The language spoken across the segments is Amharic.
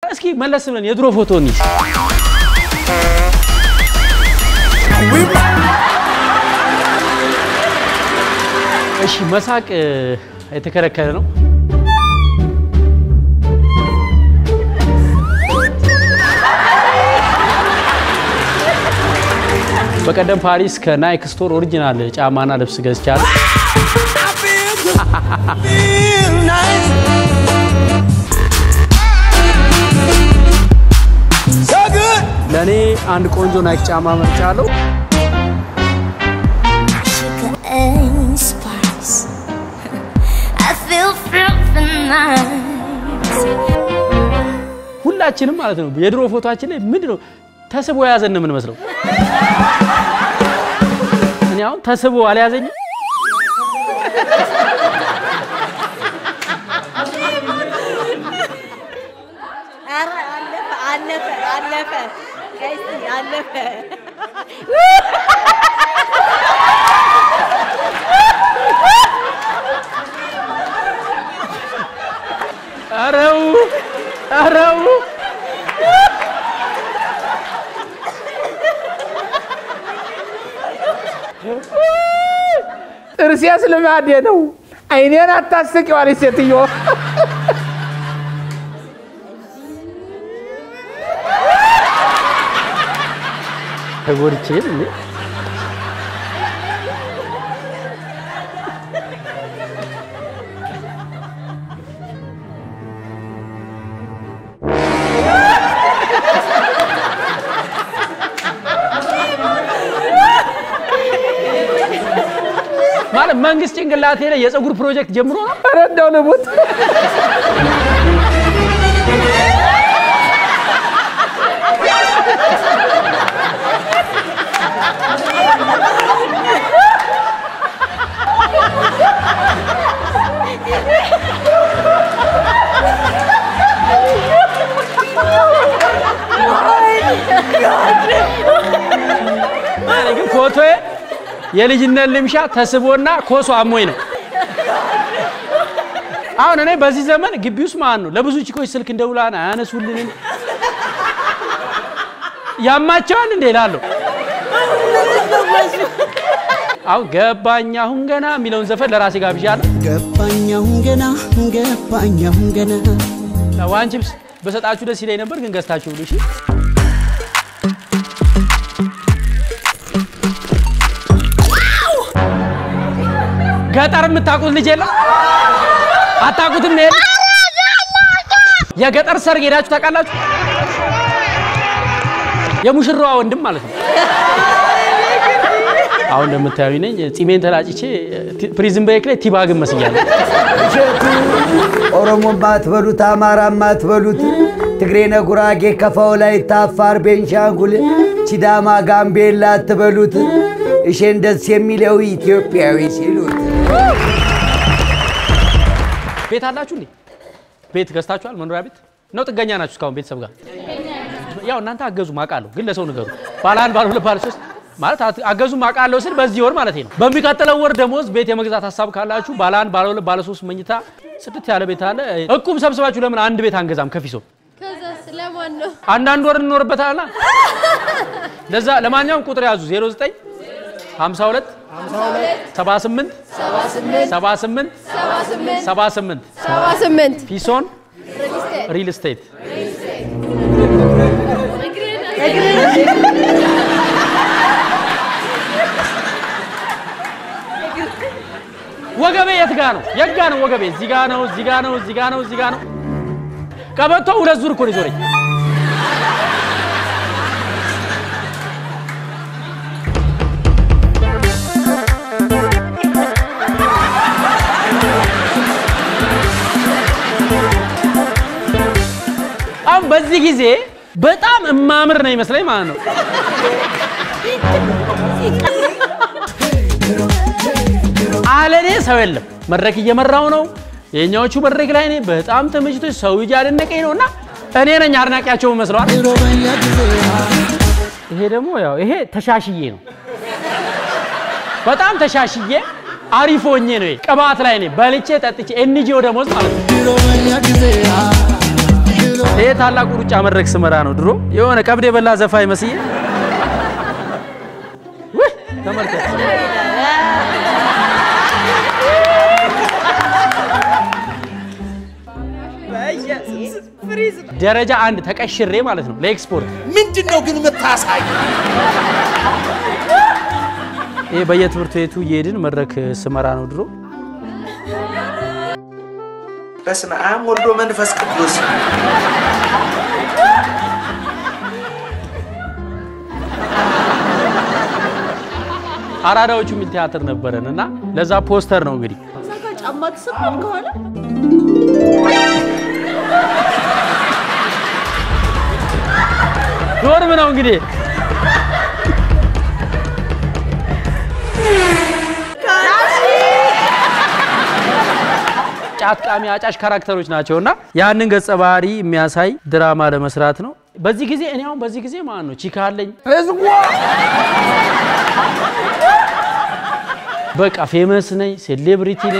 እስኪ መለስ ብለን የድሮ ፎቶ እንይዝ። እሺ መሳቅ እ፣ የተከለከለ ነው። በቀደም ፓሪስ ከናይክ ስቶር ኦሪጂናል ጫማና ልብስ ገዝቻለሁ። ለእኔ አንድ ቆንጆ ናይክ ጫማ መርጫለሁ። Sugar and spice. I feel something nice. ሁላችንም ማለት ነው የድሮ ፎቶችን ላይ ምንድን ነው ተስቦ የያዘን ነው የምንመስለው። እኔ አሁን ተስቦ አልያዘኝም። ኧረ አለፈ አለፈ አለፈ ጋይስ አለፈ። አረው አረው ጥርሴስ ልማዴ ነው። አይኔን አታስቂዋለች ሴትዮ። ተጎድቼ እንዴ? ማለት መንግስት ጭንቅላቴ ላይ የፀጉር ፕሮጀክት ጀምሮ ነው። ኧረ እንደው ልሙት። እኔ ግን ፎቶዬ የልጅነት ልምሻ ተስቦና ኮሶ አሞኝ ነው። አሁን እኔ በዚህ ዘመን ግቢ ውስጥ ማለት ነው ለብዙ ቺኮች ስልክ እንደውላን አያነሱልንም። ያማቸዋል እንዴ እላለሁ። አሁን ገባኝ አሁን ገና የሚለውን ዘፈን ለራሴ ጋብዣለሁ። ገባኛሁን ገና ገባኛሁን ገና ዋን ቺፕስ በሰጣችሁ ደስ ይለኝ ነበር፣ ግን ገዝታችሁ ብሉ። እሺ ገጠር የምታውቁት ልጅ የለም? አታውቁትም? ነው የለም? የገጠር ሰርግ ሄዳችሁ ታውቃላችሁ? የሙሽራዋ ወንድም ማለት ነው። አሁን እንደምታዩ ነኝ ጺሜን ተላጭቼ ፕሪዝን ብሬክ ላይ ቲባግን መስያለሁ። እሸቱ ኦሮሞ ማትበሉት አማራ ማትበሉት ትግሬ፣ ነጉራጌ፣ ከፋው ላይ ታፋር፣ ቤንሻንጉል፣ ሲዳማ፣ ጋምቤላ አትበሉት እሼን ደስ የሚለው ኢትዮጵያዊ ሲሉት ቤት አላችሁ እንዴ? ቤት ገዝታችኋል? መኖሪያ ቤት ነው? ጥገኛ ናችሁ እስካሁን ቤተሰብ ጋር? ያው እናንተ አገዙ ማቃለሁ፣ ግን ለሰው ንገሩ። ባለ አንድ ባለ ሁለት ባለ ሶስት ማለት አት- አገዙ ማቃለሁ ስል በዚህ ወር ማለት ነው። በሚቀጥለው ወር ደሞዝ ቤት የመግዛት ሀሳብ ካላችሁ ባለ አንድ ባለ ሁለት ባለ ሶስት መኝታ ጽድት ያለ ቤት አለ። እቁም ሰብስባችሁ ለምን አንድ ቤት አንገዛም? ከፊሶ ከዛስ ለማን ነው? አንዳንድ ወር እንኖርበታልና ለዛ ለማንኛውም ቁጥር ያዙ 09 52 78 78 78 ሰባ ስምንት ፒሶን ሪል ስቴት ወገቤ የት ጋ ነው? የት ጋ ነው ወገቤ? እዚህ ጋ ነው፣ እዚህ ጋ ነው፣ እዚህ ጋ ነው፣ እዚህ ጋ ነው። ቀበቶ ሁለት ዙር እኮ ነው የዞረኝ። አሁን በዚህ ጊዜ በጣም እማምር ነው ይመስለኝ ማለት ነው። አለኔ ሰው የለም። መድረክ እየመራው ነው። የኛዎቹ መድረክ ላይ እኔ በጣም ተመችቶ ሰው እያደነቀኝ ነው እና እኔ ነኝ አድናቂያቸው መስለዋል። ይሄ ደግሞ ያው ይሄ ተሻሽዬ ነው። በጣም ተሻሽዬ አሪፍ ሆኜ ነው። ይሄ ቅባት ላይ ነኝ በልቼ ጠጥቼ ኤንጂኦ ደሞዝ ማለት ነው። ብሎ ይሄ ታላቁ ሩጫ መድረክ ስመራ ነው። ድሮ የሆነ ቀብድ የበላ ዘፋኝ መስዬ ውይ ተመልከት። ደረጃ አንድ ተቀሽሬ ማለት ነው ለኤክስፖርት ምንድን ነው ግን የምታሳይ? ይሄ በየትምህርት ቤቱ እየሄድን መድረክ ስመራ ነው ድሮ። በስመ አብ ወልዶ መንፈስ ቅዱስ አራዳዎቹ የሚል ቲያትር ነበረን እና ለዛ ፖስተር ነው እንግዲህ ጫማ ተሰብሯል ከኋላ ዶርም ነው እንግዲህ ጫት ቃሚ አጫሽ ካራክተሮች ናቸው እና ያንን ገጸ ባህሪ የሚያሳይ ድራማ ለመስራት ነው። በዚህ ጊዜ እኔ አሁን በዚህ ጊዜ ማለት ነው ቺካ አለኝ ህዝቧ በቃ ፌመስ ነኝ፣ ሴሌብሪቲ ነኝ።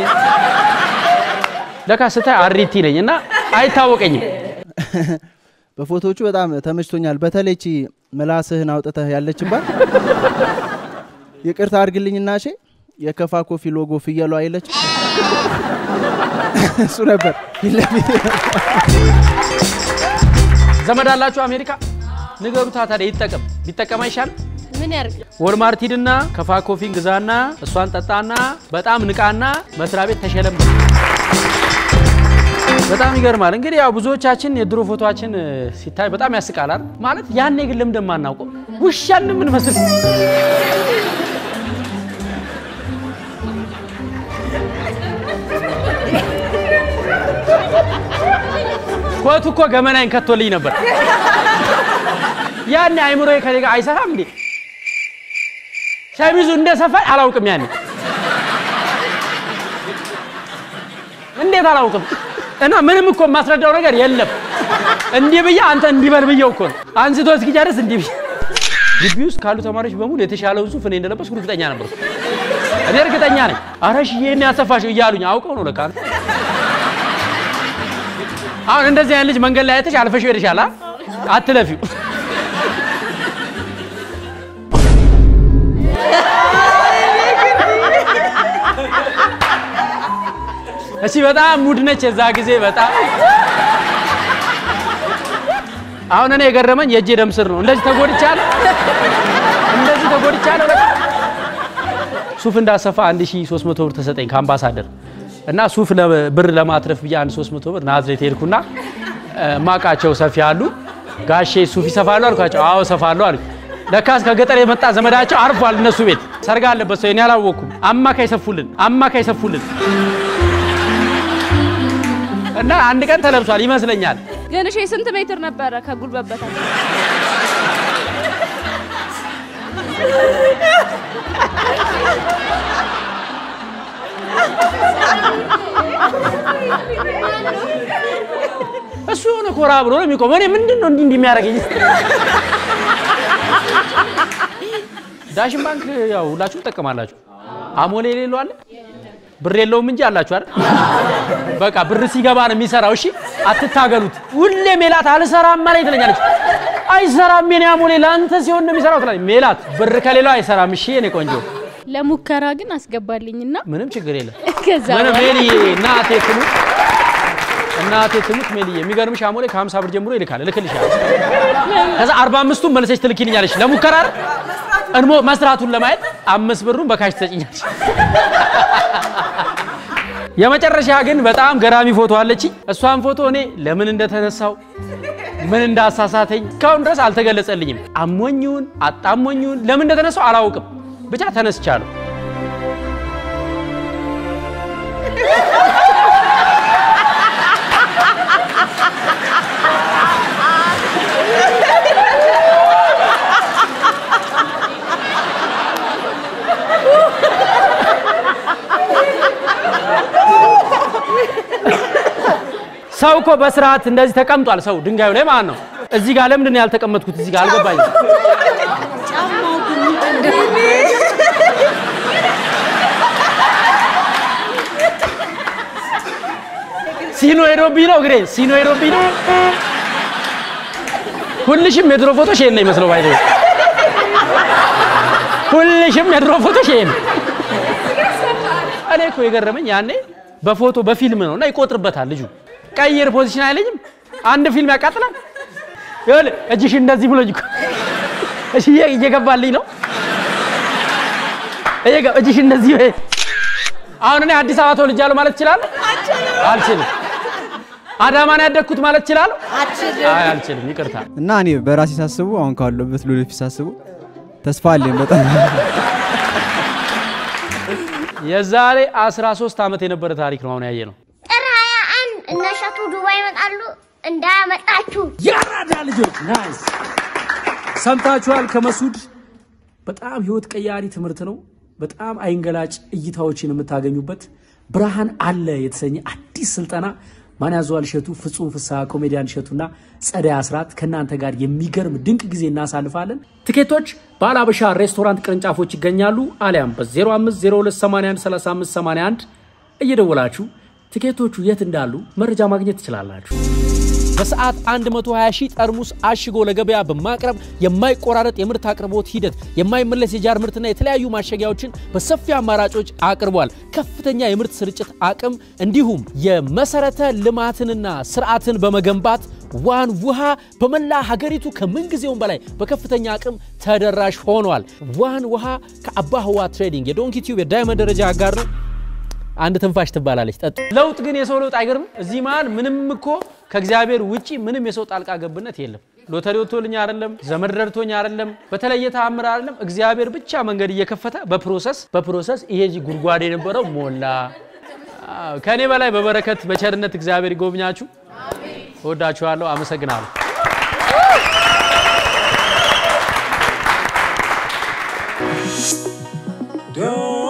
ለካ ስታይ አሪቲ ነኝ እና አይታወቀኝም። በፎቶዎቹ በጣም ተመችቶኛል። በተለይ ቺ ምላስህን አውጥተህ ያለችባት ይቅርታ አድርግልኝና እሺ የከፋ ኮፊ ሎጎ ፍየሏ አይለች እሱ ነበር ፊት ለፊት ዘመድ አላችሁ አሜሪካ? ንገሩታ ታዲያ ይጠቀም። ቢጠቀም አይሻልም? ምን ያርግ? ወልማርት ሂድና ከፋ ኮፊን ግዛና እሷን ጠጣና በጣም ንቃና መስሪያ ቤት ተሸለም። በጣም ይገርማል። እንግዲህ ያው ብዙዎቻችን የድሮ ፎቶችን ሲታይ በጣም ያስቃላል። ማለት ያኔ ግን ለምን እንደማናውቀው ውሻን ምን መስል ኮቱ እኮ ገመናዬን ከቶልኝ ነበር። ያኔ አይምሮዬ ከኔ ጋር አይሰራም እንዴ? ሸሚዙ እንደ ሰፋይ አላውቅም። ያኔ እንዴት አላውቅም? እና ምንም እኮ የማስረዳው ነገር የለም። እንዲህ ብዬ አንተ እንዲህ በል ብዬው እኮ ነው አንስቶ እስኪጨርስ እንዲህ ብዬ ግቢ ውስጥ ካሉ ተማሪዎች በሙሉ የተሻለውን ሱፍ እኔ እንደለበስኩ እርግጠኛ ነበርኩ። እኔ እርግጠኛ ነኝ። ኧረ እሺ ይሄን ያሰፋሽው እያሉኝ አውቀው ነው ለካ። አሁን እንደዚህ አይነት ልጅ መንገድ ላይ አይተሽ አልፈሽው ሄደሻል። አ? አትለፊው። እሺ በጣም ሙድ ነች የዛ ጊዜ በጣም አሁን እኔ የገረመኝ የእጄ ደም ስር ነው። እንደዚህ ተጎድቻለሁ፣ እንደዚህ ተጎድቻለሁ። በቃ ሱፍ እንዳሰፋ 1300 ብር ተሰጠኝ ከአምባሳደር እና ሱፍ ለ- ብር ለማትረፍ ብዬ አንድ 300 ብር ናዝሬት ሄድኩና እ፣ ማቃቸው ሰፊ አሉ። ጋሼ ሱፍ ይሰፋሉ አልኳቸው። አዎ ሰፋሉ አሉ። ለካስ ከገጠር የመጣ ዘመዳቸው አርፏል እነሱ ቤት ሰርግ አለበት ሰው እኔ አላወቅኩም። አማካይ ሰፉልን፣ አማካይ ሰፉልን እና አንድ ቀን ተለብሷል ይመስለኛል። ግን እሺ ስንት ሜትር ነበረ ከጉልበት በታች? እሱ የሆነ ኮራ ብሎ ነው የሚቆመው። እኔ ምንድን ነው እንዲህ እንዲህ የሚያደርገኝ? ዳሽን ባንክ ያው ሁላችሁም ትጠቀማላችሁ። አሞሌ የሌለው አለ ብር የለውም እንጂ አላችሁ አይደል? በቃ ብር ሲገባ ነው የሚሰራው። እሺ አትታገሉት። ሁሌ ሜላት አልሰራም ማለት ትለኛለች። አይሰራም የኔ አሞሌ ለአንተ ሲሆን ነው የሚሰራው ትላለች። ሜላት ብር ከሌለው አይሰራም። እሺ የኔ ቆንጆ ለሙከራ ግን አስገባልኝና ምንም ችግር የለም። ከዛ ምንም በኋላ- ሜልዬ እናቴ ትሙት እናቴ ትሙት ሜልዬ፣ የሚገርምሽ አሞሌ ከ50 ብር ጀምሮ ይልካል። እልክልሻለሁ። ከዛ 45ቱን መልሰሽ ትልኪልኛለሽ ለሙከራ አይደል? እንሞ መስራቱን ለማየት አምስት ብሩን በካሽ ትሰጭኛለሽ። የመጨረሻ ግን በጣም ገራሚ ፎቶ አለችኝ። እሷን ፎቶ እኔ ለምን እንደተነሳው ምን እንዳሳሳተኝ እስካሁን ድረስ አልተገለጸልኝም። አሞኝውን አጣሞኝውን ለምን እንደተነሳው አላውቅም። ብቻ ተነስቻለሁ። ሰው እኮ በስርዓት እንደዚህ ተቀምጧል። ሰው ድንጋዩ ላይ ማለት ነው። እዚህ ጋር ለምንድን ነው ያልተቀመጥኩት? እዚህ ጋር አልገባኝም። ሲኖ ሄዶብኝ ነው እግሬ ሲኖ ሄዶብኝ ነው። ሁልሽም የድሮ ፎቶሽ ይሄን ነው ይመስለው ባይዘ ሁልሽም የድሮ ፎቶሽ ይሄን ነው። እኔ እኮ የገረመኝ ያኔ በፎቶ በፊልም ነው እና ይቆጥርበታል ልጁ። ቀይር ፖዚሽን አይለኝም። አንድ ፊልም ያቃጥላል። ይኸውልህ እጅሽ እንደዚህ ብሎኝ እኮ እሺ፣ እየ- እየገባልኝ ነው። እየገ- እጅሽ እንደዚህ በይ። አሁን እኔ አዲስ አበባ ተወልጃለሁ ማለት እችላለሁ? አልችልም። አዳማን ያደግኩት ማለት እችላለሁ? አይ አልችልም። ይቅርታ። እና እኔ በራሴ ሳስቡ አሁን ካለሁበት ለወደፊት ሳስቡ ተስፋ አለኝ በጣም የዛሬ 13 ዓመት የነበረ ታሪክ ነው አሁን ያየ ነው። ጥር 21 እነ እሸቱ ዱባይ ይመጣሉ እንዳያመጣችሁ። የአራዳ ልጆች ናይስ ሰምታችኋል። ከመሱድ በጣም ህይወት ቀያሪ ትምህርት ነው። በጣም አይንገላጭ እይታዎችን የምታገኙበት ብርሃን አለ የተሰኘ አዲስ ስልጠና ማን ያዘዋል እሸቱ፣ ፍጹም ፍስሐ፣ ኮሜዲያን እሸቱና ጸደይ አስራት ከእናንተ ጋር የሚገርም ድንቅ ጊዜ እናሳልፋለን። ትኬቶች በአላበሻ ሬስቶራንት ቅርንጫፎች ይገኛሉ። አሊያም በ0502813581 እየደወላችሁ ትኬቶቹ የት እንዳሉ መረጃ ማግኘት ትችላላችሁ። በሰዓት 120 ሺህ ጠርሙስ አሽጎ ለገበያ በማቅረብ የማይቆራረጥ የምርት አቅርቦት ሂደት የማይመለስ የጃር ምርትና የተለያዩ ማሸጊያዎችን በሰፊ አማራጮች አቅርቧል። ከፍተኛ የምርት ስርጭት አቅም እንዲሁም የመሰረተ ልማትንና ስርዓትን በመገንባት ዋን ውሃ በመላ ሀገሪቱ ከምንጊዜውም በላይ በከፍተኛ አቅም ተደራሽ ሆኗል። ዋን ውሃ ከአባ ህዋ ትሬዲንግ የዶንኪ ቲዩብ የዳይመንድ ደረጃ አጋር ነው። አንድ ትንፋሽ ትባላለች። ጠጡ። ለውጥ ግን የሰው ለውጥ አይገርምም? እዚህ መሀል ምንም እኮ ከእግዚአብሔር ውጪ ምንም የሰው ጣልቃ ገብነት የለም። ሎተሪ ወጥቶልኝ አይደለም፣ ዘመድ ረድቶኝ አይደለም፣ በተለየ ተአምር አይደለም። እግዚአብሔር ብቻ መንገድ እየከፈተ በፕሮሰስ በፕሮሰስ ይሄ እዚህ ጉድጓድ የነበረው ሞላ። አዎ፣ ከእኔ በላይ በበረከት በቸርነት እግዚአብሔር ይጎብኛችሁ። እወዳችኋለሁ። አመሰግናለሁ። Don't